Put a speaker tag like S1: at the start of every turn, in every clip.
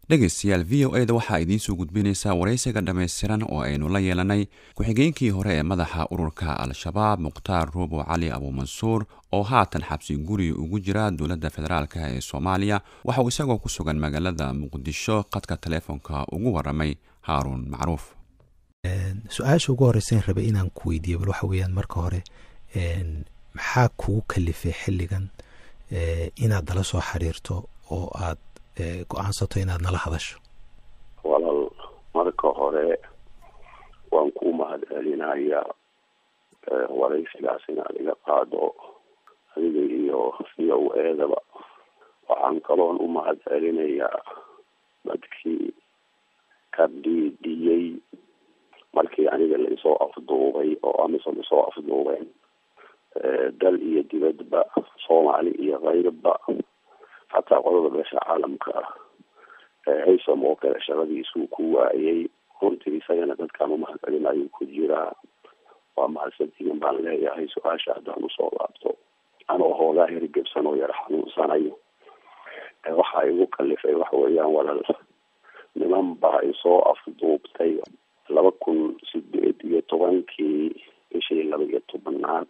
S1: dhegaystayaal v o eda waxaa idiinsoo gudbinaysaa waraysiga dhammaystiran oo aynu la yeelanay ku-xigeenkii hore ee madaxa ururka al-shabaab mukhtaar ruubo cali abuumansuur oo haatan xabsi guri ugu jira dowladda federaalk ee soomaaliya waxa uu isagoo ku sugan magaalada muqdisho qadka taleefonka ugu waramay haaruun macruuf
S2: su-aasha ugu horeysa in rabay inaan ku weydiiyo bal waxa weeyaan marka hore maxaa kugu kalifay xilligan inaad nala soo xiriirto oo aad go-aansato inaad nala hadasho
S3: walaal marka hore waan ku mahad celinayaa waraysigaas inaad iga qaado adiga iyo v o eedaba waxaan kaloon u mahad celinayaa dadkii ka dhiidhiyey markii aniga laisoo afduubay oo amisom isoo afduubeen dal iyo dibadba soomaali iyo kayrba xataa qodada beesha caalamka ah haysam oo kale shaqadiisuu ku waayay runtii isagana dadkaan umahad celinayo ku jiraa waa mahadsantihin baan leeyahay su-aasha haddaan usoo laabto anoo hoogaa herigebsan oo yar xanuunsanayo waxaa igu kalifay waxa weeyaan walaal niman baa isoo afduubtay laba kun sideed iyo tobankii bishii laba iyo tobanaad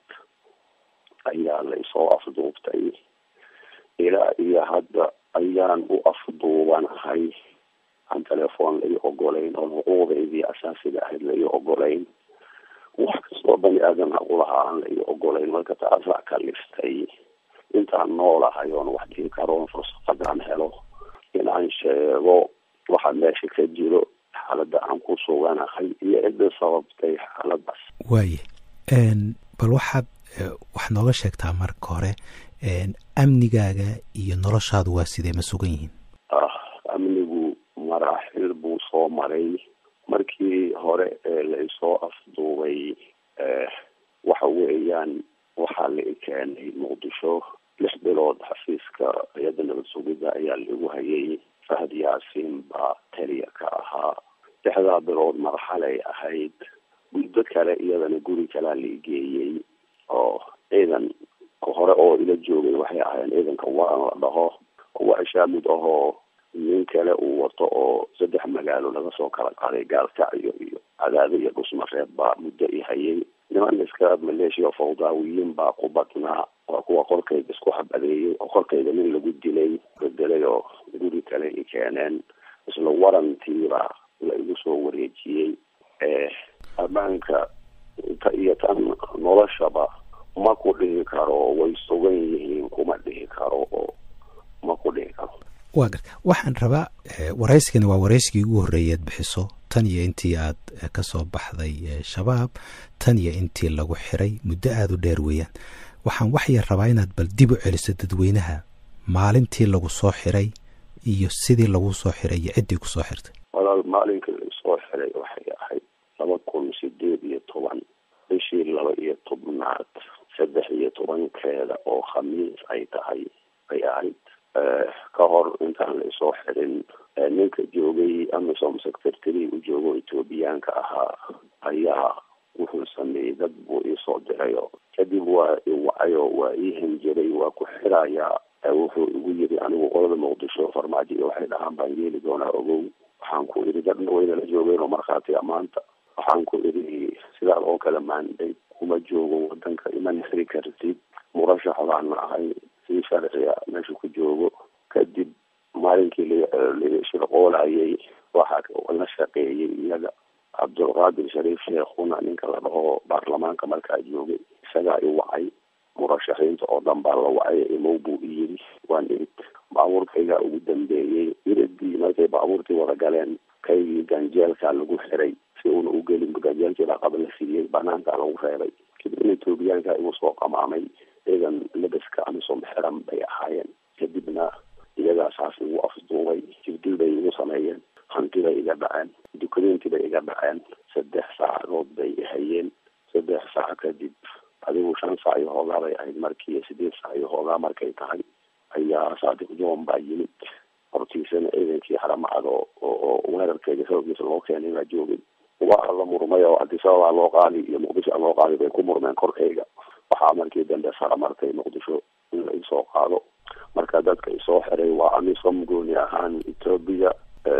S3: ayaa la isoo afduubtay ilaa iyo hadda ayaan u afduubanahay aan telefoon lai ogolayn oo xuquuqdeydii asaasiga ahayd lai ogolayn wax kastoo bani aadan aqulahaa aan lai ogolayn marka taasaa kaliftay intaan noolahay oon wax dhihi karoon fursadadaan helo in aan sheego waxa meesha ka jiro xaaladda aan ku suganahay iyo cidda sababtay xaaladaas
S2: waaye bal waxaad wax nooga sheegtaa marka hore amnigaaga iyo noloshaadu waa sidee ma sugan yihiin
S3: ah amnigu maraaxil buu soo maray markii hore ee la isoo afduubay waxa weeyaan waxaa la keenay muqdisho lix bilood xafiiska hay-adda nabad sugidda ayaa lagu hayay fahad yaasiin baa taliya ka ahaa lixdaa bilood marxalay ahayd muddo kale iyadana guri kalaa la igeeyey oo ciidan hore oo ila joogay waxay ahaayeen ciidanka waan la dhaho waa ishaamid ahoo nin kale uu wato oo saddex magaalo laga soo kala qaaday gaalkacyo iyo cadaado iyo dhusmareeb baa muddo i hayay niman iska maleeshiya fawdaawiyiin baa ku badnaa waa kuwa korkayga isku habadeeyey oo korkayga nin lagu dilay bedelay oo guri kale i keeneen isla warantiibaa la igu soo wareejiyey ammaanka ta iyo tan noloshaba ma ku dhihi karo way sugan yihiin kuma dhihi karo oo ma ku dhihi karo
S2: waa gar waxaan rabaa waraysigani waa waraysigii ugu horreeyay ad bixiso tan iyo intii aad ka soo baxday shabaab tan iyo intii lagu xiray muddo aada u dheer weeyaan waxaan waxyar rabaa inaad bal dib u celiso dadweynaha maalintii lagu soo xiray iyo sidii lagu soo xiray iyo ciddii ku soo xirtay
S3: walaal maalinkii laisoo xiray waxay ahayd laba kun sideed iyo toban bishii laba iyo tobnaad saddex iyo tobankeeda oo khamiis ay tahay ay ahayd ka hor intaan la isoo xirin ninka joogay amisom secretary u joogo ethoobiyaanka ahaa ayaa wuxuu sameeyey dad buu iisoo dirayo kadib waa iwacayo waa ii hanjiray waa ku xirayaa wuxuu igu yiri anigu qolada muqdisho farmaajo iyo waxay dhahaan baan yeeli doonaa ogow waxaan ku idhi dadna wayna la joogeen oo markhaati amaanta waxaan ku idhi sidaa oo kale maanday kuma joogo wadanka iman xiri kartid murashax baana ahay si sharciga meesha ku joogo kadib maalinkii lashirqoolayay waxaa la shaqeeyey iyaga cabdulqaadir shariif sheekhuna ninka la dhaho baarlamaanka markaa joogay isagaa i wacay murashaxiinta oo dhan baa la wacay imow buu i yiri waan irid baabuurkaygaa ugu dambeeyey iridii markay baabuurtii wada galeen kaygii ganjeelkaa lagu xiray si uuna u gelin ganjeelkii baa qaba la siiyey banaankaa lagu reebay kadibna etoobiyaanka igu soo qamaamay ciidan labaska amisom xiran bay ahaayeen kadibna iyagaa saas igu afduubay jibdil bay igu sameeyeen hantibay iga dhaceen dukumeenti bay iga dhaceen saddex saacadood bay ihayeen saddex saac kadib adigu shan saac iyo hoogaa bay ahayd markii sideed saac iyo hoogaa markay tahay ayaa saadiq john baa yimid hortiisana ciidankii haramacad oo oo weerarkeeda xoogiisa loo keenay baa joogay waa la murmay oo adisababaa loo qaadi iyo muqdisho loo qaadi bay ku murmeen korkayga waxaa markii dambe sara martay muqdisho in la isoo qaado marka dadka isoo xiray waa amisom gooni ahaan etoobiya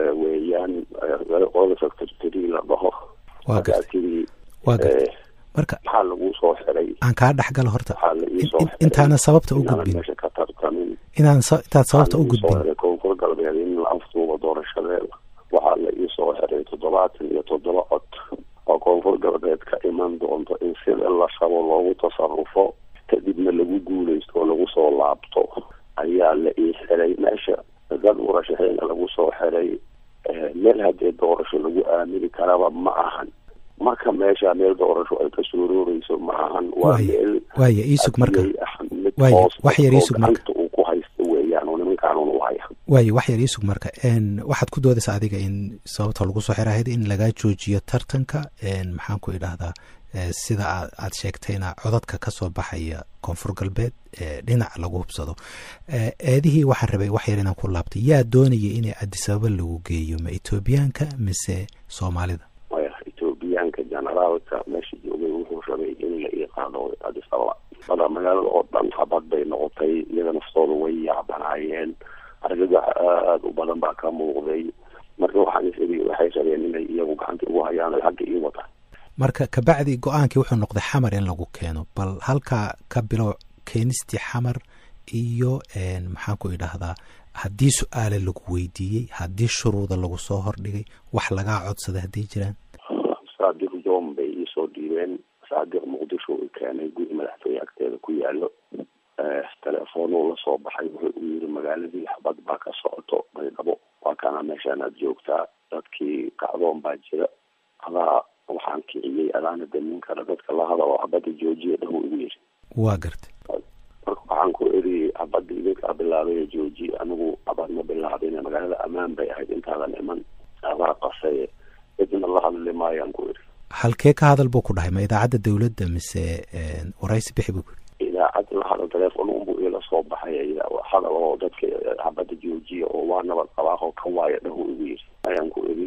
S2: waa
S3: markaa
S2: gartay
S3: tidii
S2: waa gartay
S3: eh,
S2: marka
S3: maxaa lagu soo xiray
S2: aan kaa dhex galo horta
S3: waxaa la ii soo
S2: in-
S3: xiray
S2: intaana sababta u
S3: inaanan
S2: gudbin
S3: meesha ka tartamin
S2: inaan sa- intaad sababta u
S3: waxaa la ii soo
S2: gudbin
S3: xiray koonfur galbeed in la afduubo doorashadeeda waxaa la ii soo xiray toddobaatan iyo toddoba cod oo koonfur galbeed ka iman doonto in sida la rabo loogu tasarufo kadibna lagu guuleysto oo lagu soo laabto ayaa la ii xiray meesha dad murashaxiina lagu soo xiray eh, meel haddee doorasho lagu aamini karaba ma ahan marka meesha meel doorasho ay ka suurooreyso ma ahan waa
S2: Waaya.
S3: meel
S2: waaya iisug marka
S3: hadiyay ah mid
S2: Waaya,
S3: hoos
S2: wax yar
S3: oo
S2: iisug marka.
S3: gacanta uu ku haysto weeyaan oo nimankaanun u haya
S2: waayo wax yar iisug marka n waxaad ku doodaysa adiga in sababta lagu soo xirahayd in lagaa joojiyo tartanka n maxaan ku idhaahdaa eh, sida aad aad sheegtayna codadka ka soo baxaya koonfur galbeed ee dhinac lagu hubsado Eh, eedihii waxaan rabay wax yar inaan ku laabtay yaa doonaya inay adisababa lagu geeyo ma etoobiyaanka mise soomaalida
S3: maya etoobiyaanka generaalka meesha joogay wuxuu rabay in la ii qaado adis ababa bada magaalada oo dhan habad bay noqotay iyaga naftooda way yaabanaayeen argagax aada u badan baa ka muuqday marka waxaan is iri waxay rabeen inay iyagu gacanta ugu hayaan ay xagga ii wataan
S2: marka kabacdi go-aankii wuxuu noqday xamar in lagu keeno bal halkaa ka bilow keenistii xamar iyo n maxaan ku idhaahdaa haddii su-aale lagu weydiiyey haddii shuruuda lagu soo hordhigay wax lagaa codsaday hadday jiraan
S3: saadiq john bay iisoo dhiibeen saadiq muqdisho uu keenay guri madaxtooye agteeda ku yaalo Eh, telefoonuu la soo baxay wuxuu u yiri magaaladii xabad baa ka socoto baydhabo waa kana meeshaan aad joogtaa dadkii kacdoon baa jira adaa waxaan kiciyey adaana damin kara dadka la hadalo xabadda joojiya dhahu igu yiri
S2: waa gartay
S3: marka waxaan ku iri xabadda idinkaa bilaabay jooji anigu xabad ma bilaabin magaalada ammaan bay ahayd intaadan iman adaa qasaye cidna la hadli maayaan ku iri
S2: halkee ka hadal buu ku dhahay ma idaacadda dowladda mise n waraysi bixi buu ku yidhi
S3: idaacad la hadal telefoon unbuu ila soo baxay hadal oo dadka xabadda joojiya oo waa nabad qabaaqo ka waaya dhahu igu yiri ayaan ku iri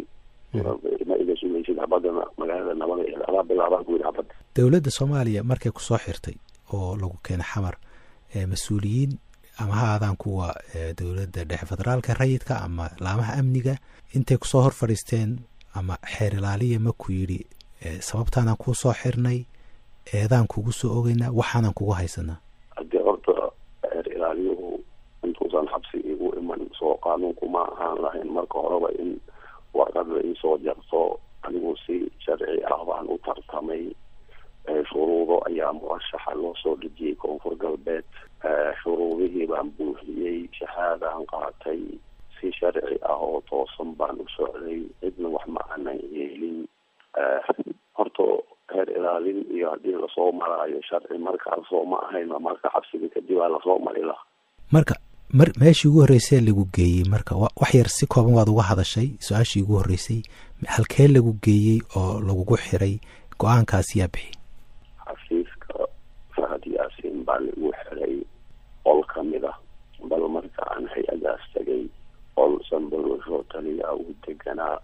S3: ma iga sugaysid xabadana magaalada nabada ee adaa bilaabaan ku yiri xabadda
S2: dowladda soomaaliya markay ku soo xirtay oo lagu keenay xamar ee mas-uuliyiin ama ha aadaan kuwa ee dowladda dhexe federaalka rayidka ama laamaha amniga intay kusoo hor fadhiisteen ama xeer ilaaliya ma ku yidhi ee sababtaanaan kuu soo xirnay eedaan kugu soo ogeynaa waxaanan kugu haysanaa
S3: haddii horta xeer ilaaliyuhu intuusan xabsi igu iman soo qaanuunku ma ahaan lahayn marka horeba in warqad la iisoo jarto anigu si sharci ah baan u tartamay Eh, shuruudo ayaa murashaxa loo soo dhejiyey koonfur galbeed Eh, shuruudihii baan buuxiyey shahaadaan qaatay si sharci ah oo toosan baan u socday cidna wax ma aanan yeelin Eh, horta heer ilaalin iyo haddii lasoo maraayo sharci markaasoo ma ahayn marka xabsiga kadib aa lasoo mari lahaa
S2: marka mar meeshii ugu horreysay lagu geeyey marka wa- wax yar si kooban waad uga hadashay su-aashii ugu horreysay halkee lagu geeyey oo lagugu xiray go-aankaas yaa bixi
S3: xafiiska fahad yaasiin baa lagu xiray qol ka mid ah bal marka aan hay-adaas tagay qol sanbalosho taliya uu deganaa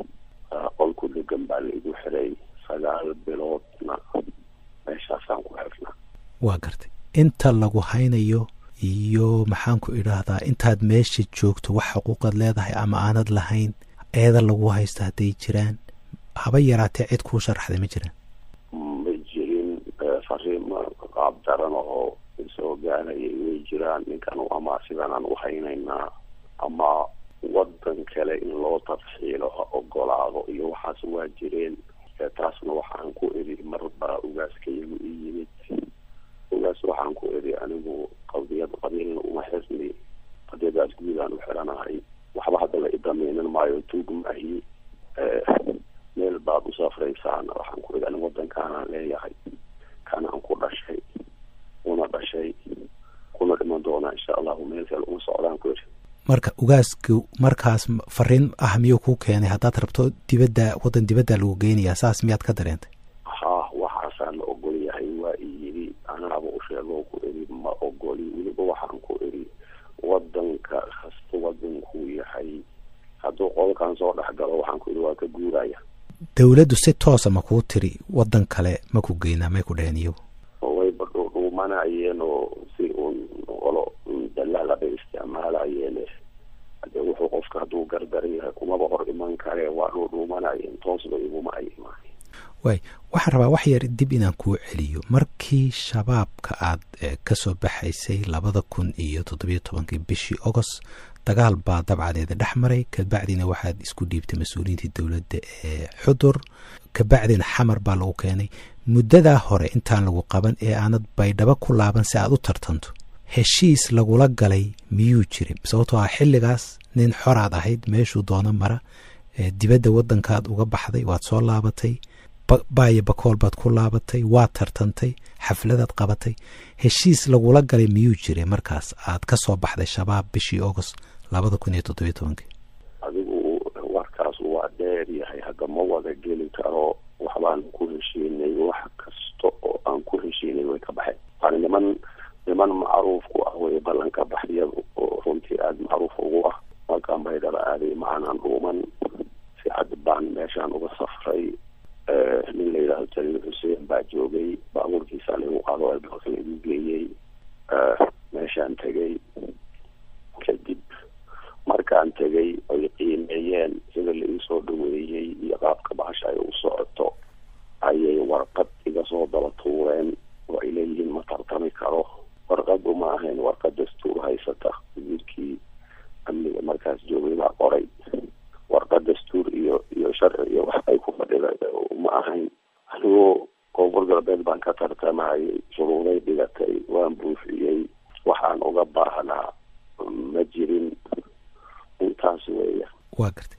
S3: ah, qol ku degan baa laigu xiray sagaal biloodna meeshaasaan ku xirnaa
S2: waa gartay inta lagu haynayo iyo maxaan ku idhaahdaa intaad meesha joogto wax xuquuqaad leedahay ama aanad lahayn eeda lagu haysto hadday jiraan haba yaraatee cid kuu sharaxday ma jiraan
S3: ma jirin eh, fariimo qaab daran oo isoo gaarayay way jiraan ninkan ama sidanaan u haynaynaa ama wadan kale in loo tarxiilo ha ogolaado iyo waxaas waa jireen Eh, taasna waxaan ku iri marbaa ugaaskaygu ii yimid ugaas waxaan ku iri anigu qadiyad qabiilna uma xirni qadiyadaas guudaan u xiranahay waxba hadda la idameynan maayo tuug maahi Eh, meel baad u safraysaan waxaan ku iri anigu wadankaanaan leeyahay kanaan ku dhashay una dhashay kuna dhiman doonaa insha allahu meel kale uma socdaan ku iri
S2: marka ugaasku markaas m- fariin ah miyuu kuu keenay haddaad rabto dibadda waddan dibadda lagu geynayaa saas miyaad ka dareentay
S3: ha waxaasaan la ogol yahay waa i yidhi anaaba u sheegoo ku iri ma ogoli weliba waxaan ku iri wadanka kasta wadankuu yahay hadduu qolkan soo dhex galo waxaan ku iri waa ka guuraya
S2: dowladdu si toosa ma kuu tiri waddan kale ma ku geynaa may ku dheheen iyagu
S3: wayba dhuudhuumanayeen oo si uun qolo dalaala bay isticmaalayeen hade wuxuu qofka hadduu gardaran yahay kumaba hor iman karee waa dhuudhuumanayeen toosba iguma ay imaan
S2: waay waxaan rabaa wax yar dib inaan kuu celiyo markii shabaabka aad ka soo baxaysay labada kun iyo toddobiyo tobankii bishii ogost dagaal baa dabcadeeda dhex maray kabacdina waxaad isku dhiibtay mas-uuliyiintii dowladda ee xudur kabacdina xamar baa lagu keenay muddadaa hore intaan lagu qaban ee aanad baydhabo ku laaban si aad u tartanto heshiis lagula galay miyuu jiray sababtoo ah xilligaas nin xoraad ahayd meeshuu doono mara dibadda waddankaad uga baxday waad soo laabatay baayo bakool baad ku laabatay waad tartantay xafladaad qabatay heshiis lagula galay miyuu jiray markaas aad ka soo baxday shabaab bishii agost labada kun iyo toddobiyo tobankii
S3: adigu warkaas waa dheer yahay hadda ma wada geli karo waxbaan ku heshiinay wax kasta oo aan ku heshiinay way ka baxeen yani niman niman macruuf ku ah way ballanka baxyadu oo runtii aada macruuf ugu ah halkaan baydhaba aaday macanaan dhuuman si cad baan meeshaan uga safray nin la yidhahdo jaliil xuseen baa joogay baabuurkiisaa laigu qaado albalka laigu geeyey meeshaan tegay kadib markaan tegay ay qiimeeyeen sida la iisoo dhaweeyey iyo qaabka bahasha ay u socoto ayay warqad iga soo daba tuureen oo ay leeyihiin ma tartami karo warqadu ma ahayn warqad dastuur haysata wasiirkii amniga markaas joogay baa qoray warqad dastuur iyo iyo sharci iyo wax ay ku fadhida ma ahayn anigoo koonfur galbeed baan ka tartamayay shuruuday dhigatay waan buufiyey waxaan uga baahnaa ma jirin intaas weeya
S2: waa gartay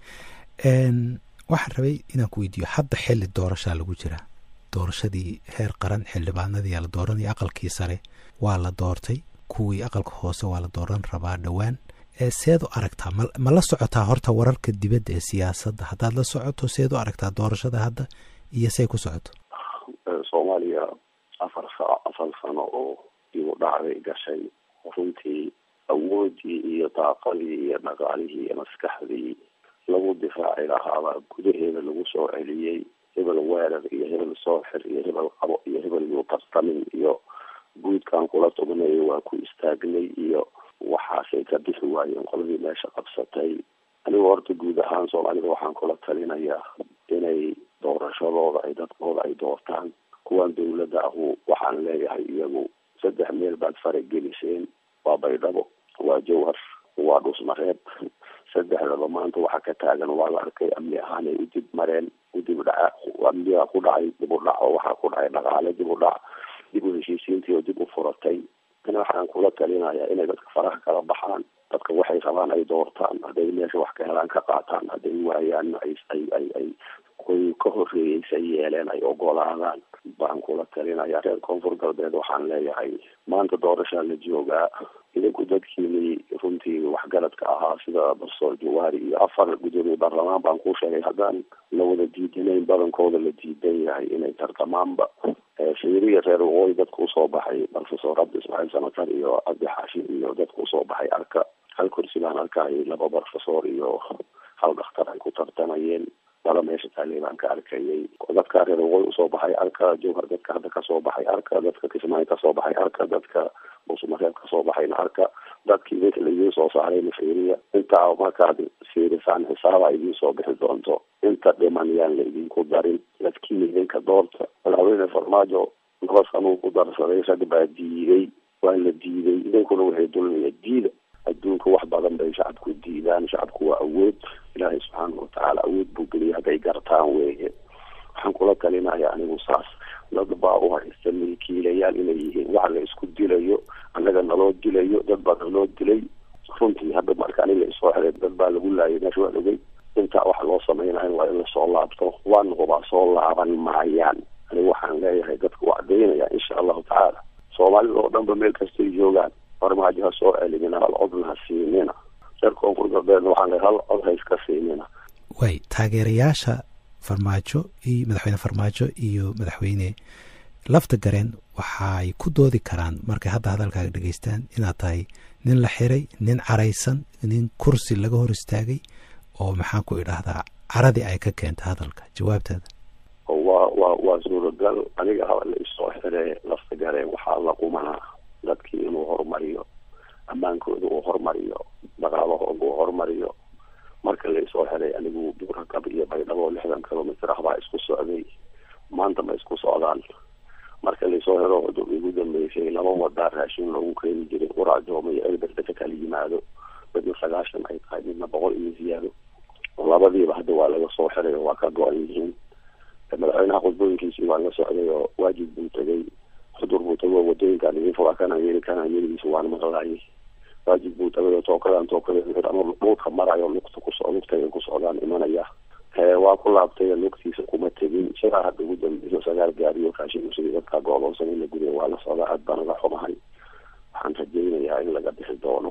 S2: waxaan rabay inaan ku weydiiyo hadda xilli doorashaa lagu jiraa doorashadii heer qaran xildhibaanadii la dooranaya aqalkii sare waa la doortay kuwii aqalka hoose waa la dooran rabaa dhowaan seed u aragtaa ma ma la socotaa horta wararka dibadda ee siyaasadda haddaad la socoto seed u aragtaa doorashada hadda iyo say ku socoto
S3: soomaaliya afar sa afar sano oo igu dhacday gashay runtii awoodii iyo daaqadii iyo dhaqaalihii iyo maskaxdii lagu difaaci lahaabaa gudaheeda lagu soo celiyey hebel weerar iyo hebel sooxir iyo hebel qabo iyo hebel yuu tartamin iyo guudkan kula tubnayo waa ku istaagnay iyo waxaasay ka bixi waayeen qoladii meesha qabsatay anigoo horta guud ahaan soomaalida waxaan kula talinayaa inay doorashadooda ay dadkooda ay doortaan kuwan dawladda ahu waxaan leeyahay iyagu saddex meel baad farageliseen waa baydhabo waa jawhar waa dhusmareeb saddexdaba maanta waxa ka taagan waa la arkay amni ahaan ay u dib mareen u dib dhaca amnigaa ku dhacay dib u dhac oo waxaa ku dhacay dhaqaale dib u dhac dib u heshiisiintii oo dib u furatay ana waxaan kula talinayaa inay dadka faraha kala baxaan dadka waxay rabaan ay doortaan hadday meesha wax ka helaan ka qaataan hadday waayaanna ay ay ay ay kuwii ka horreeyey say yeeleen ay ogolaadaan baan kula talinayaa reer koonfur galbeed waxaan leeyahay maanta doorashaa la joogaa idinku dadkiinii runtii waxgaradka ahaa sida barsoor jawaari iyo afar gudoomiye baarlamaan baan ku sheegay haddaan la wada diidanayn badankooda la diidan yahay inay tartamaanba shiriya reer waqooyi dadka usoo baxay professor cabdi ismaaciil samatar iyo cabdi xaashi iyo dadka usoo baxay arka hal kursi baan arkayay laba professor iyo hal dhakhtar ay ku tartamayeen laba meesha taaley baan ka arkayay dadka reer waqooyi usoo baxay arka jowhar dadka hadda kasoo baxay arka dadka kismaayo kasoo baxay arka dadka buusmareeb kasoo baxayna arka dadkii idinka laidiin soo saarayna fiiriya intaa markaad fiirisaan xisaaba idiin soo bixi doonto inta dhiman yaan la idinku darin dadkiina idinka doorta madaxweyne farmaajo laba sanuu ku darsaday rag baa diiday waa la diiday idinkuna waxay dulmiya diida adduunka wax badan bay shacabku diidaan shacabku waa awood ilaahay subxaanahu watacaala awood buu geliyay hadday gartaan weeye waxaan kula talinaya anigu saas dad baa u haysta milkiilayaal inay yihiin waxa la isku dilayo annaga naloo dilayo dad baa naloo dilay runtii hadda marka ani la isoo xelay dad baa lagu laayay meesha waa ogey intaa waxa loo samaynayo waa in lasoo laabto waana hubaa soo laaban maayaan anigu waxaan leeyahay dadka u cadaynaya insha allahu tacaala soomaalida oo dhanba meel kastay joogaan farmaajo ha soo celinina hal codna ha siinina reer koonfur galbeedna waxaan leeyahay hal cod ha iska siinina
S2: way taageerayaasha farmaajo iyo madaxweyne farmaajo iyo madaxweyne lafta gareen waxaay ku doodi karaan markay hadda hadalkaaga dhegeystaan inaad tahay nin la xiray nin caraysan nin kursi laga hor istaagay oo maxaan ku idhaahdaa caradii ay ka keenta hadalka jawaabtaada
S3: waa waa waa suuragal aniga haba la isoo xire lafta gareen waxaa la qumanaa dadkii inuu horumariyo ammaankooda uu horumariyo dhaqaalahooda uu horumariyo marka la isoo xiray anigu buurakab iyo baydhabo lixdan kilomitr ah baa isku socday maanta ma isku socdaan marka laysoo helo igu dambeysay laba wadaa raashin loogu keeni jiray uraajooma iyo elberde ka kala yimaado midna sagaashan ay tahay midna boqol iyo ziyaado labadiiba hadda waa laga soo xiray oo waa ka go-an yihiin madaxweynaha khudbooyinkiisii waa la socday oo waajib buu tegay xudur buu tagay oo wadooyinkaan idin furaa kana yeeli kana yeeligiisa waana maqlaayay waajib buu tagay oo tookadan tookada ama dhulka marayo lugta kuso lugta ku socdaan imanaya waa ku laabtay lugtiisa kuma tegin sidaa hadda ugu dambeyso sagaal gaariyo raashin sidii dadkaa gooloonsan in la guday waa la socdaa aad baan uga xumahay waxaan rajaynayaa in laga bixi doono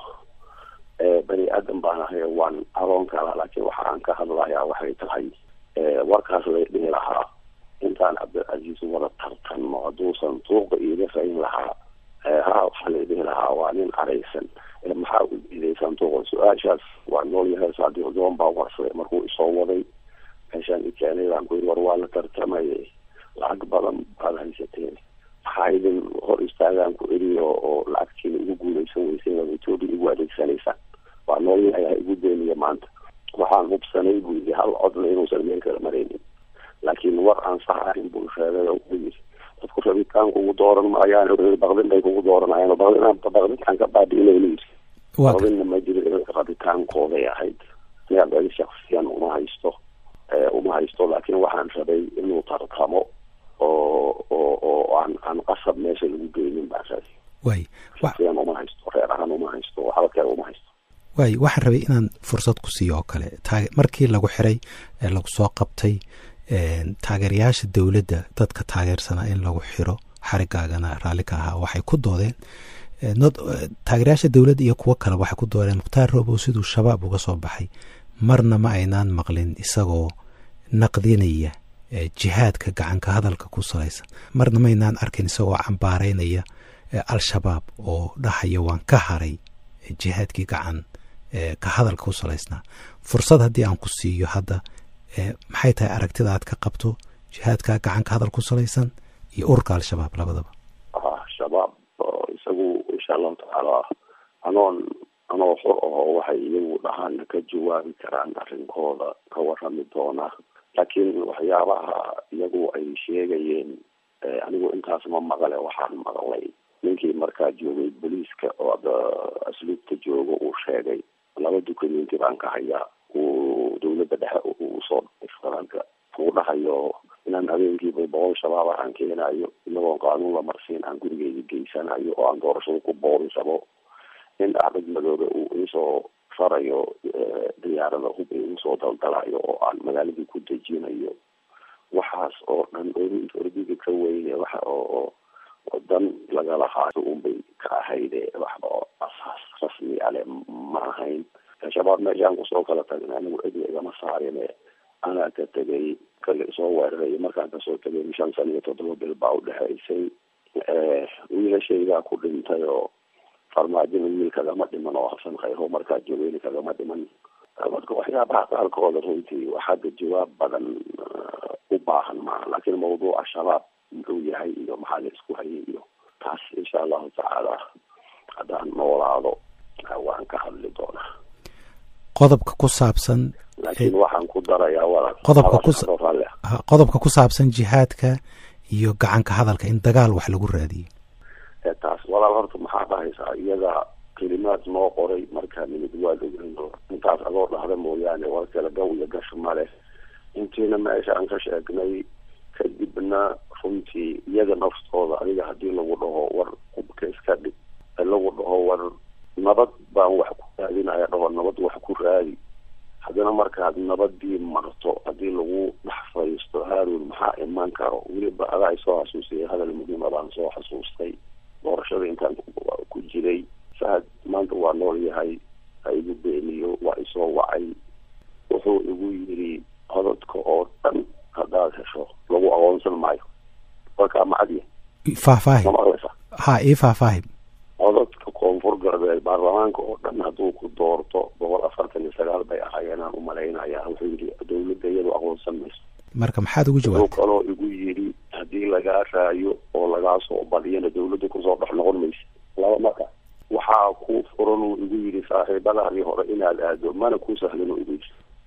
S3: bani aadan baan ahay waan aroon kala laakiin waxa aan ka hadlayaa waxay tahay warkaas lay dhihi lahaa intaan cabdilcasiis wada tartanno hadduusan tuuqa iiga fayn lahaa ha waxaa lay dhihi lahaa waa nin caraysan maxaa u diidaysaan tuuqa su-aashaas waa nool yahay saadiq joon baa warsaday markuu isoo waday meeshaan i keenay baan ku yiri war waa la tartamaye lacag badan baad haysateen maxaa idin hor istaagaan ku eri oo oo lacagtiina igu guuleysan weyseen waad etoobiya igu adeegsanaysaan waa nool yahay ha igu beeniya maanta waxaan hubsanay buu yidhi hal codna inuusan meel kala maraynin laakiin war aan sax ahayn buu sheegay oo wuxuu yidhi dadku rabitaan kugu dooran maayaan baqdin bay kugu dooranayaan baqdin baqdinkaan ka baabi'inayna yidhi baqdinna ma jiro rabitaankooday ahayd siyaa shaksiyan uma haysto uma haysto laakiin waxaan rabay inuu tartamo oo oo oo aan aan qasab meesha lagu geynin baan rabay
S2: way
S3: shaksiyan uma haysto reer ahaan uma haysto halkee uma haysto
S2: waay waxaan rabay inaan fursad ku siiyo oo kale taag markii lagu xiray ee lagu soo qabtay taageerayaasha dowladda dadka taageersanaa in lagu xiro xarigaagana raalli ka ahaa waxay ku doodeen taageerayaasha dowladda iyo kuwo kale waxay ku doodeen mukhtaar roobow siduu shabaab uga soo baxay marna ma aynaan maqlin isagoo naqdinaya jihaadka gacanka hadalka ku salaysan marna ma aynaan arkin isagoo cambaaraynaya al-shabaab oo dhahaya waan ka haray jihaadkii gacan ka hadalka ku salaysnaa fursad haddii aan ku siiyo hadda maxay tahay aragtida aad ka qabto jihaadka gacan ka hadal ku salaysan iyo ururka al-shabaab labadaba
S3: shabaab isagu insha allahu tacaala anoon anoo xor ahoo waxay iyagu dhahaana ka jawaabi karaan arrinkooda ka warami doona laakiin waxyaabaha iyagu ay sheegayeen anigu intaas ma maqle waxaan maqlay ninkii markaa joogay booliiska oo asluubta jooga uu sheegay laba dukumenti baan ka hayaa uu dawladda dhexe uu soo faranka uu dhahayo inaan habeenkiiba boqol shabaab aan keenayo inagoon qaanuun la marsiin aan gurigeyga geysanayo oo aan doorashada ku boorisabo in axmed madoobe uu iisoo farayo diyaarada hub iisoo daldalayo oo aan magaaladii ku dejinayo waxaas oo dhan ordiga ka weyne waxa oo dan lagala haayo unbay ka ahayde waxba oo asaas rasmi ale ma ahayn shabaab meeshaan kusoo kala tagin anigu cidna igama saarine anaa ka tegay kala isoo weeraray markaan kasoo tegay shan sana iyo toddoba bil baa udhexaysay wiilashaygaa ku dhintay oo farmaajina wiil kagama dhiman oo hasan khayro markaa joogeyni kagama dhiman marka waxyaabaha qaarkooda runtii waxaada jawaab badan u baahan maaha laakiin mawduuca shabaab muxuu yahay iyo maxaa la isku hayay iyo taas insha allahu tacaala haddaan noolaado waan ka hadli doonaa
S2: qodobka ku saabsan
S3: laakiin waxaan ku darayaa walaal
S2: qodobka ku qodobka ku saabsan jihaadka iyo gacanka hadalka in dagaal wax lagu raadiyo
S3: taas walaal horta maxaa dhahaysaa iyaga kelimaad noo qoray markaa nimid waad ogeyno intaas adoo dhahda mooyaane war kale gaw iyo gash ma leh intiina meesha aan ka sheegnay kadibna runtii iyaga naftooda adiga haddii lagu dhaho war qubka iska dhig lagu dhaho war nabad baan wax ku raadinaya dhaho nabad wax ku raadi haddana markaad nabadii marto haddii lagu dhex fadhiisto haarun maxaa iman karo weliba adaa isoo xasuusiyay hadal muhiima baan soo xasuustay doorashada intaan ku jiray fahad maanta waa nool yahay ha igu beeniyo waa isoo wacay wuxuu igu yiri codadka oo dhan haddaad hesho lagu aqoonsan maayo warkaa macadiya
S2: faahfaahi
S3: ma maqlaysa
S2: ha ii faahfaahi
S3: codadka koonfur galbeed baarlamaanka oo dhan hadduu ku doorto boqol afartan iyo sagaal bay ahaayeen aan umalaynaya wuxuu yidhi dawladda iyadu aqoonsan mayso
S2: marka maxaad ugu
S3: wuxuu
S2: jawaabtay
S3: kaloo igu yidhi haddii lagaa raayo oo lagaa soo badiyana dawladda kusoo dhex noqon maysa laba marka waxaa ku furan uu igu yidhi saaxiibadaadii hore inaad aado mana ku sahlan uu igu yidhi taas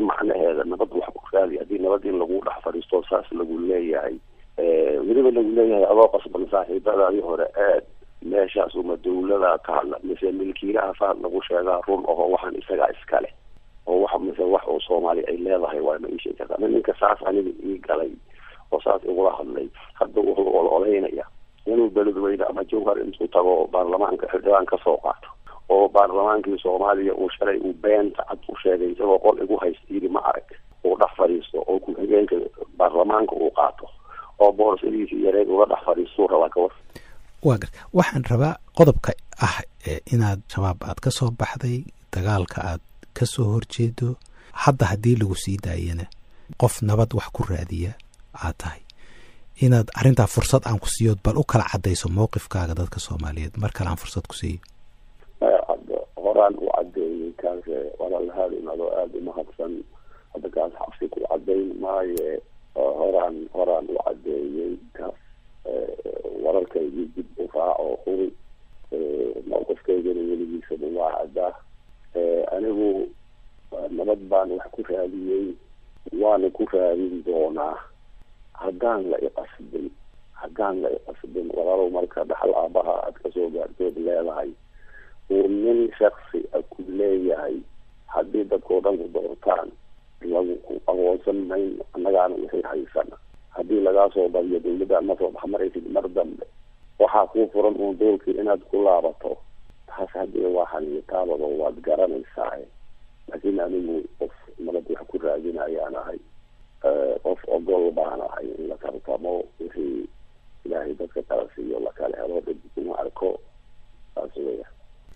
S3: macnaheeda nabad wax ku raadi haddii nabad in lagu dhex fadhiisto saas lagu leeyahay weliba lagu leeyahay adoo qasban saaxiibadaadii hore aad meeshaas uma dawlada ka hadla mise milkiilaha fahad lagu sheegaa run aho waxaan isagaa iskale oo wax mise wax oo soomaali ay leedahay waa ma ii sheegi kartaa ninka saas aniga ii galay oo saas igula hadlay hadda wuxuu ololeynaya inuu beledweyne ama jawhar intuu tago baarlamaanka xildhibaan kasoo qaato oo baarlamaankii soomaaliya uu shalay uu beenta cad u sheegay isagoo qol igu haysta yiri ma arag uu dhex fadhiisto oo ku-xigeenka baarlamaanka uu qaato oo boorsadiisii yareed uga dhex fadhiistuu rabaa kawar
S2: waa gar waxaan rabaa qodobka ah inaad shabaab aad ka soo baxday dagaalka aad ka soo horjeedo hadda haddii lagu sii daayana qof nabad wax ku raadiya aad tahay inaad arrintaa fursad aan ku siiyood bal u kala caddayso mowqifkaaga dadka soomaaliyeed mar kale aan fursad ku siiyo
S3: hadda horaan u cadeeyey kaas walaalhaadin adoo aada umahadsan hadda kaas xabsi ku cadayn maaye horaan horaan u cadeeyey kaas wararkaygii dib u raaco huri mowqifkaygana weligiisaba waa caddaa anigu nabad baan wax ku raadiyey waana ku raadin doonaa haddaan la iqasbin haddaan la iqasbin walaalow marka dhaxal aabaha aad kasoo gaartood leedahay uu nin shaksi a ku leeyahay haddii dadkao dhan ku doortaan lagu aqoonsan mayn annagaana wixii haysana haddii lagaa soo badiyo dawladda ma soo baxmaraysid mar dambe waxaa kuu furan uun doolkii inaad ku laabato taas haddii waa xaniitaabado waad garanaysaa laakiin anigu qof nabad wax ku raadinayaan ahay qof ogol baan ahay in la tartamo wixii ilaahay dadka kala siiyo lakala helo dib kuma arko saas weya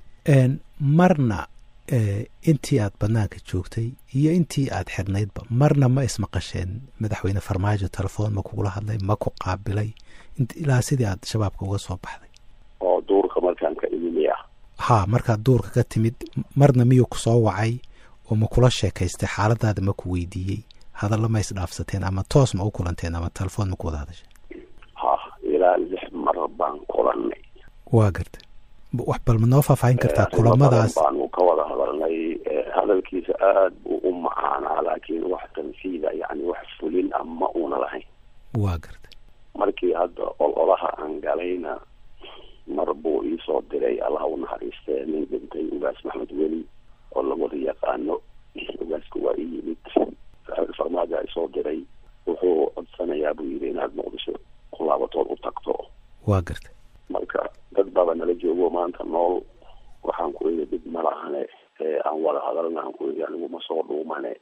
S2: marna intii aad banaanka joogtay iyo intii aad xidhnaydba marna ma ismaqasheen madaxweyne farmaajo telefoon ma kugula hadlay ma ku qaabilay ilaa sidii aad shabaabka uga soo baxday
S3: oo duurka markaan ka imimi ah
S2: ha markaad duurka ka timid marna miyuu kusoo wacay oo ma kula sheekaystay xaaladaada ma ku weydiiyey hadallo ma isdhaafsateen ama toos ma u kulanteen ama telefoon ma ku wada hadashay
S3: ha ilaa lix mar baan kulanay
S2: waa gartay wax bal ma noo faahfaahin kartaa kulamadaas
S3: baanu ka wada hadalnay hadalkiisa aada buu u macaanaa laakiin wax tanfiida yani wax fulin ah ma una lahayn
S2: waa gartay
S3: markii hadda ololaha aan galayna mar buu iisoo diray allah u naxariistee nin dhintay ugaas maxmed weli oo lawada yaqaano ugaaska waa i yimid farmaajo ay soo diray wuxuu codsanayaa buu yidhi inaad muqdisho ku laabatood u tagto
S2: waa gartay
S3: marka dad baba nala joogo maanta nool waxaan ku iri dib ma lahane aan wada hadalna aan ku iri anigu ma soo dhuumane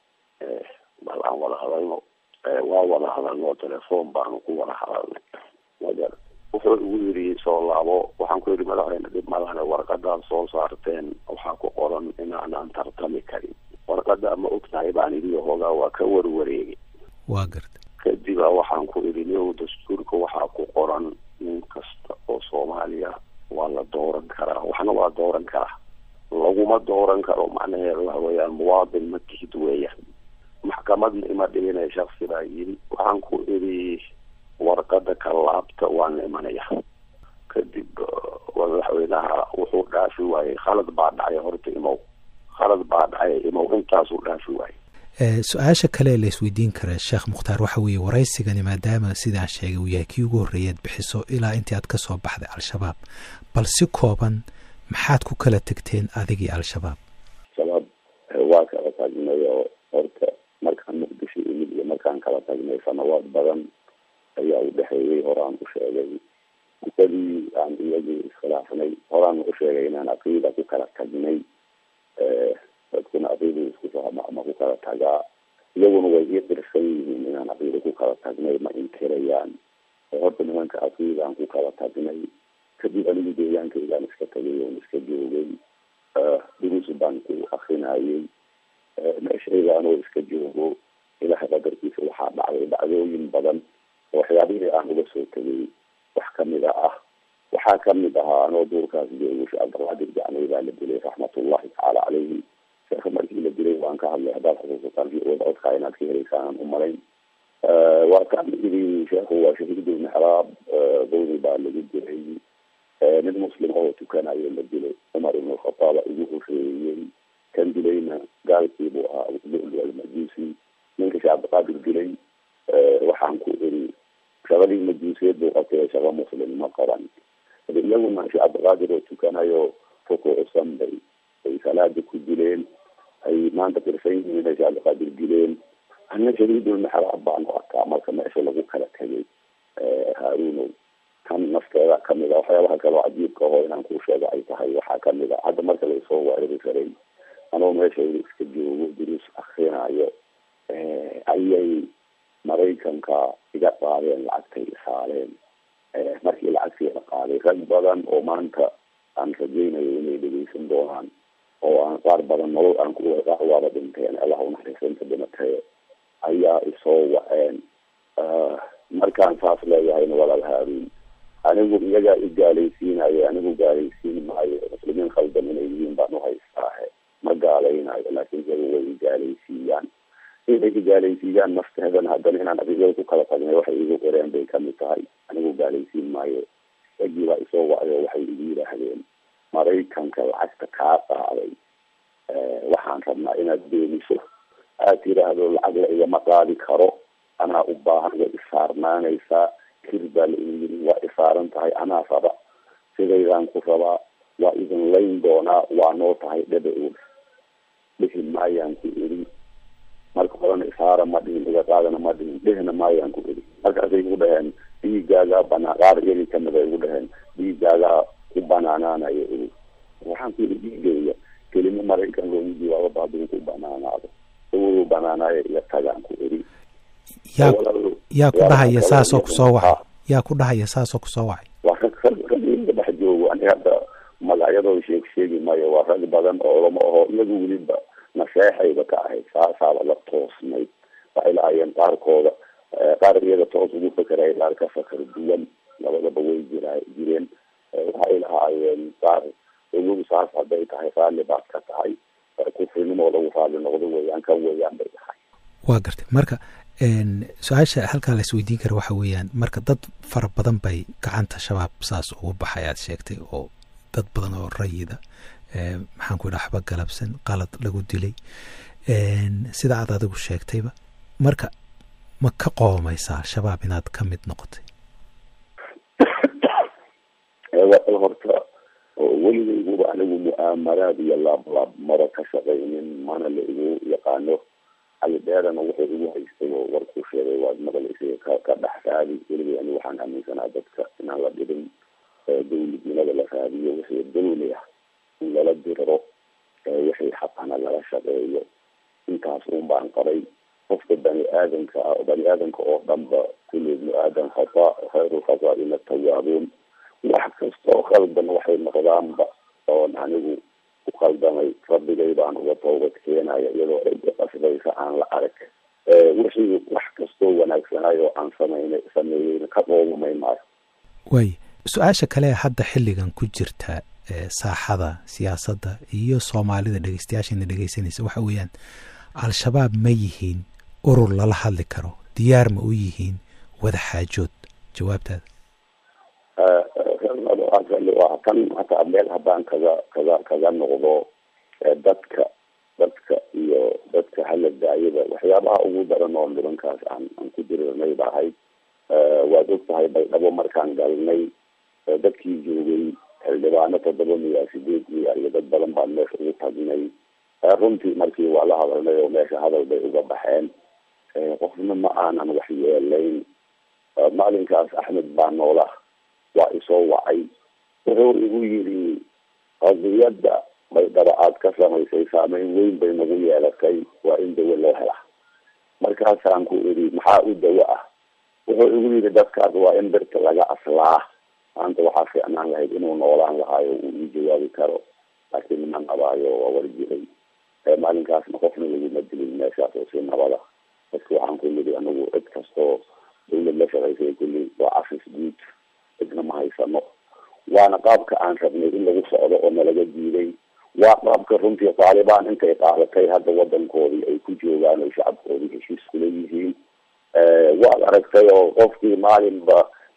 S3: bal aan wada hadalno waa wada hadalno telefoon baanu ku wada hadalnay magar wuxuu igu yiri soo laabo waxaan ku yidhi madaxweyne dib ma lahane warqadaad soo saarteen waxaa ku qoran inaanaan tartami karin warqada ma ogtahay baan idhi hoogaa waa ka warwareegay
S2: waa gartay
S3: kadiba waxaan ku idhi niow dastuurka waxaa ku qoran nin kasta oo soomaaliya waa la dooran karaa waxna waa dooran karaa laguma dooran karo macnaheedu waxa weeyaan muwaadin ma tihid weeyaan maxkamadna ima dhigina shaksi baa yidhi waxaan ku idhi warqada ka laabta waan imanaya kadib madaxweynaha wuxuu dhaafi waayey khalad baa dhacay horta imow khalad baa dhacay imow intaasuu dhaafi waayey
S2: su-aasha kale la isweydiin kara sheekh mukhtaar waxa weeye waraysigani maadaama sidaan sheegay uu yahay kii ugu horreeyaad bixiso ilaa intii aad ka soo baxday al-shabaab bal si kooban maxaad ku kala tegteen adigii al-shabaab
S3: shabaab waa kala tagnay oo horta markaan muqdisho imid iyo markaan kala tagnay sanawaad badan ayaa u dhexeeyey horaan u sheegay gusadii aan iyagii iskhilaafnay horaan u sheegay inaan aqiida ku kala tagnay dadkuna aqiida isku fahma ama ku kala tagaa iyaguna way ii qirsan yihiin inaan aqiida ku kala tagnay ma inkirayaan horta nimanka aqiidaan ku kala tagnay kadib anigu deegaankaygaan iska tagay oon iska joogay duruus baan ku akrinayay meeshayda anoo iska joogo ilaha qadarkiisa waxaa dhacday dhacdooyin badan oo waxyaabihii aan uga soo tegay wax kamida ah waxaa kamid ahaa anoo duurkaas joogo sheekh cabdilqaadir jacnay baa la dilay raxmatullahi tacaala caleyhi sheekha markii la dilay waan ka hadlay haddaad xusuusataan wada codkaa inaad ka helaysaan aan u malayn waa kaan idhi sheekhu waa shahiidul mixraab downi baa lagu dilay nin muslim oo tukanayo la dilay cumar ibn alkhataaba ugu horeeyey kan dilayna gaalkiibuu ahaa almajuusi ninka sheekh cabdiqaadir dilay waxaan ku iri shaqadii majuusiyad buu qabtay shaqo muslim ma qaban hade iyaguna sheekh cabdiqaadir oo tukanayo rukuucsan bay ay salaada ku dileen ay maanta tirsan yihiin ay sheekh cabdiqaadir dileen ana shadiidulmexraab baan u arkaa marka meesha lagu kala tegay haarunow kan nafteeda kamid a waxyaabaha kaloo cajiibka aho inaan kuu sheega ay tahay waxaa kamid a hadda marka laisoo weerari karay anoo meesha iska joogo duruus akrinayo ayay maraykanka iga qaadeen lacagtay isaaleen markii lacagtii la qaaday rag badan oo maanta aan rajaynayo inay dhegeysan doonaan oo aan qaar badan nolol aan ku qaar waaba dhinteen allah unaxariisanta dhimatee ayaa isoo waceen markaan saas leeyahayna walaal haaruun anigu iyagaa i gaalaysiinayo anigu gaalaysiin maayo muslimiin khaldan inay yihiin baan uhaystaahe ma gaalaynayo laakiin iyagu way i gaalaysiiyaan inay i gaalaysiiyaan nafteedana haddana inaan adigada ku kala tagnay waxay igu qoreen bay kamid tahay anigu gaalaysiin maayo ragii baa isoo wacday oo waxay igu yidhaahdeen maraykanka lacagta kaa qaaday waxaan rabnaa inaad beeniso aad tiraahdo lacag la igama qaadi karo anaa u baahan way isaarnaanaysaa kir baa la igu yiri waa isaaran tahay anaa raba sidaydaan ku rabaa waa idin layn doonaa waa noo tahay dhaba og dhihi maayaan ku iri marka horena isaara ma dhihin iga qaadana ma dhihin dhihna maayaan ku iri markaasay igu dhaheen dhiigaagaa banaa qaar iyagii kamid a igu dhaheen dhiigaagaa ku banaanaanayo iri waxaan ku yiri dhiigayga kelimo maraykan loogu jawaabo baaduu ku banaanaado uu banaanaayo iga tagaan ku iri
S2: yaa yaa ku dhahaya saasoo kusoo wacay yaa ku dhahaya saasoo kusoo wacay
S3: waa rag rag rag iga dhex joogo aniga hadda magacyadooda sheeg sheegi maayo waa rag badan oo lama aho iyagu weliba naseexayba ka ahayd saasaaba la toosnayd waxay lahaayeen qaarkooda qaar iyada toos ugu fakeraya qaar ka fakar duwan labadaba way jira jireen waxay lahaayeen qaar ogow saas hadday tahay raalli baad ka tahay kufrinimo lagu raalli noqdo weeyaan kan weeyaan bay tahay
S2: waa gartay marka su-aasha halkaa la isweydiin kara waxa weeyaan marka dad fara badan bay gacanta shabaab saas ugu baxay aad sheegtay oo dad badan oo rayida maxaan ku yidhaha waxba galabsan qalad lagu dilay sida aad adigu sheegtayba marka ma ka qoomaysaa shabaab inaad ka mid noqotay
S3: horta weligayguba anigu mu'aamaraad iyo laablaab mara ka shaqaynin mana la igu yaqaano cali dheerana wuxuu igu haystay oo warkuu sheegay waad maqlaysay ka ka dhex raadi weligay anigu waxaan aaminsanaa dadka inaan la dhibin dawladnimada la raadiyo wixii dawli ah in lala diriro wixii xaqana lala shaqeeyo intaas un baan qabay qofka bani aadamka ah bani aadamka oo dhanba kulli ibnu aadam khata khayru khataaina tawaabuun wax kastoo khaldan waxay noqdaanba oon anigu ku khaldamay rabbigay baan uga toobad keenaya iyadoo cidda qasbaysa aan la arag wixii wax kastoo wanaagsanaayo aan sameynay sameeyeyna ka dhoobamay maayo
S2: waay su-aasha kale hadda xilligan ku jirta saaxada siyaasadda iyo soomaalida dhegeystayaashana dhegeysanaysa waxa weeyaan al-shabaab ma yihiin urur lala hadli karo diyaar ma u yihiin wada xaajood jawaabtaada
S3: tan hataa meel haddaan kaga kaga kaga noqdo dadka dadka iyo dadka hala daayada waxyaabaha ugu daran oo nimankaas aan aan ku dirirnay ba ahayd waad og tahay baydhabo markaan galnay dadkii joogay xildhibaano toddoba miya sideed miya iyo dad badan baan meesha ugu tagnay runtii markii waa la hadalnay oo meesha hadal bay uga baxeen qofna ma aanan wax yeelayn maalinkaas axmed baa noola waa isoo wacay wuxuu igu yidhi qadiyadda baydhabo aad ka samaysay saameyn weyn bay nagu yeelatay waa in dawo loo hela markaasaan ku idhi maxaa u dawo ah wuxuu igu yidhi dadkaas waa in birta laga aslaa maanta waxaa fiicnaan lahayd inuu noolaan lahaayo uu ii jawaabi karo laakiin ma nabaayo waa warjiray maalinkaasna qofna laguma dilin meeshaas oo si nabada dadka waxaan ku yidhi anagu cid kastoo dawlad la shaqaysay kulli waa afis guud cidna ma haysano waana qaabka aan rabnay in lagu socdo oo nalaga diiday waa qaabka runtii taalibaan intay qaadatay hadda wadankoodii ay ku joogaan oo shacabkoodii heshiis kula yihiin waad aragtay oo qofkii maalinba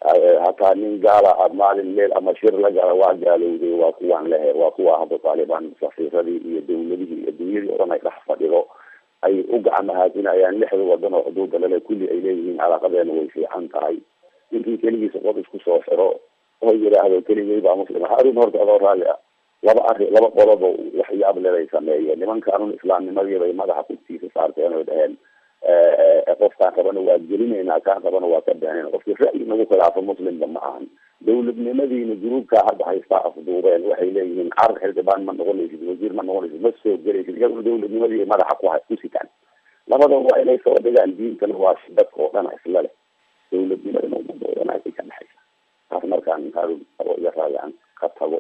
S3: hataa nin gaala maalin meel ama shir la gala waa gaalowday waa kuwaan lehe waa kuwa hadda taalibaan safiiradii iyo dawladihii iyo dunyadii o dhan ay dhex fadhido ay u gacmahaadinayaan lixda wadan oo xuduuda lale kulli ay leeyihiin calaaqadeena way fiican tahay ninkii keligiisa qof isku soo xiro oo yidhaahdo keligay baa muslima harun horta adoo raalli ah laba arri laba qoloba waxyaab leday sameeyeen nimankaanun islaamnimadii bay madaxa kugtiisa saarteen oy dhaheen qofkaan rabana waa gelinaynaa kaan rabana waa ka beenayna qofki ra'yi nagu khilaafo muslimba ma ahan dawladnimadiina gruubkaa hadda haystaa afduubeen waxay leeyihiin car xildhibaan ma noqonaysid wasiir ma noqonaysid ma soo gelaysid iyaguna dawladnimadii madaxa ku ku sitaan labada waa inay soo dhigaan diintana waa si dadka oo dhana isla leh dawladnimadana umadoodanaa ka dhexaysa taas markaan harun abo iga raayaan ka tago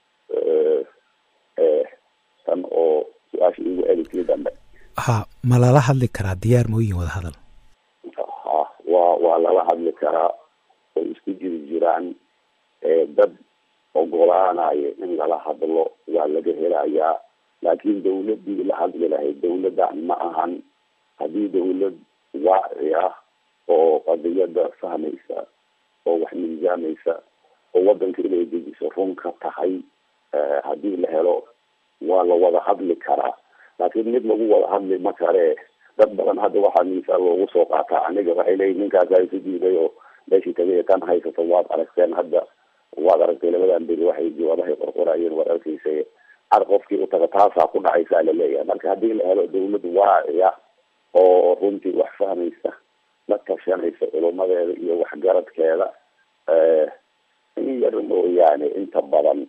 S3: tan oo su-aasha igu eligtii dambe
S2: ha ma lala hadli karaa diyaar mooyin wada hadal
S3: ha waa waa lala hadli karaa oo isku jiri jiraan dad ogolaanayo in lala hadlo waa laga helayaa laakiin dawladii la hadli lahayd dawladdan ma ahan haddii dawlad waaci ah oo qadiyada fahmaysa oo wax miisaamaysa oo wadanka inay dejiso run ka tahay haddii la helo waa la wada hadli karaa laakiin mid lagu wada hadli ma kare dad badan hadda waxaa miisaal loogu soo qaataa aniga waxay leeyihin ninkaasaa isu diiday oo meeshii tagay kan haysato waad aragteen hadda waad aragtay labadan beri waxay jawaabahay qorqorayeen war arkeysa ar qofkii utaga taasaa ku dhacaysaa laleeyahay marka haddii la helo dawlad waaciya oo runtii wax fahmaysa la tashanaysa culumadeeda iyo waxgaradkeeda in yar mooyaane inta badan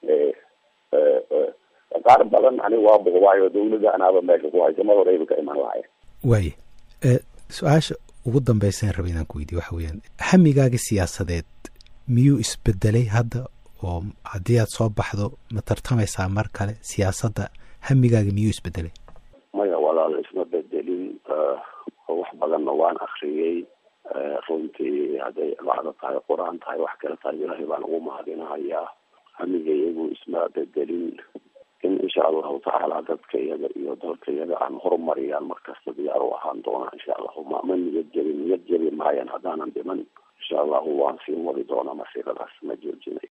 S3: qaar badan ani waa buqbaayo dawladda anaaba meesha ku haysa mar horeyba ka iman lahaye
S2: waaya su-aasha ugu dambeysaan raba inaan ku weydiye waxa weeyaan hamigaaga siyaasadeed miyuu isbedelay hadda oo haddii aad soo baxdo ma tartamaysaa mar kale siyaasadda hamigaaga miyuu isbedelay
S3: maya walaal isma bedelin wax badanna waan akriyey runtii hadday bacdo tahay qur-aan tahay wax kale tahay ilaahay baan ugu mahadinahayaa hamiga iyagu isma bedelin in insha allahu tacaala dadka iyaga iyo dalka iyaga aan horumariyaan markasta diyaar u ahaan doonaa insha allahu ma ma niyad jebin niyad jebi maayan haddaanan dhiman insha allahu waan sii wadi doonaa masiiradaas ma joojinay